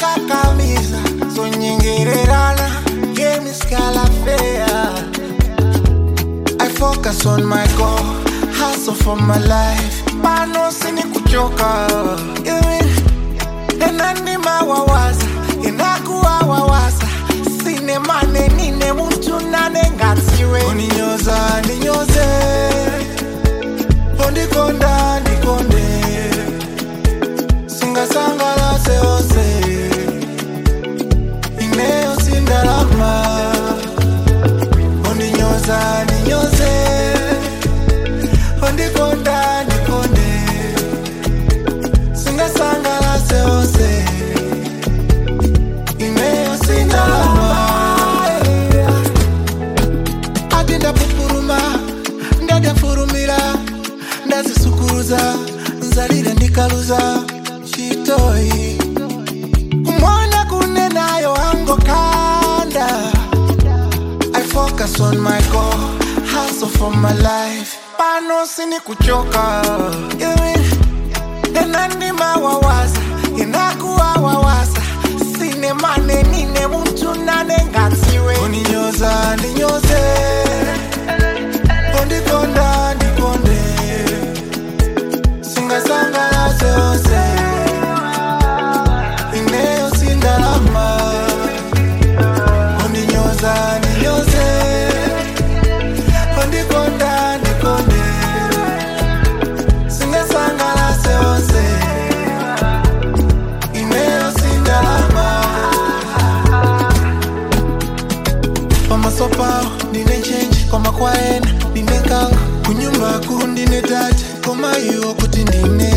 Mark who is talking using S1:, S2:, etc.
S1: kakamiza zonyengererana game is calafea I focus on my goal hustle for my life pano sini kuchoka enandimawawaza inakuwawawaza sine mane nine muntu nanengatiwe uninyoza ndinyoze ondikonda ndikonde singasangalase ose ineyo sindalama ondinyoza ndinyoze ondikonda ndikonde singasangalase ose ineyo sindalama ati ndapupuruma ndadafurumira ndazisukuruza nzalire ndikaluza chitoyi kumwona kune nayo angokanda I focus on my goal hustle for my life pano sini kuchoka enandimawawaza inakuwawawaza sine mane nine muntu nanengatiwe uninyoza ndinyoze ondikonda ndikonde singasangalase ose ineyo sindalama ondinyoza ndinyoze ondikonda ndikonde singasangalase ose ineyo sindalama pamasopawo ndine nchenji kwamakwaena ndine nkanga kunyumbaku ndine tate koma iwo kuti ndine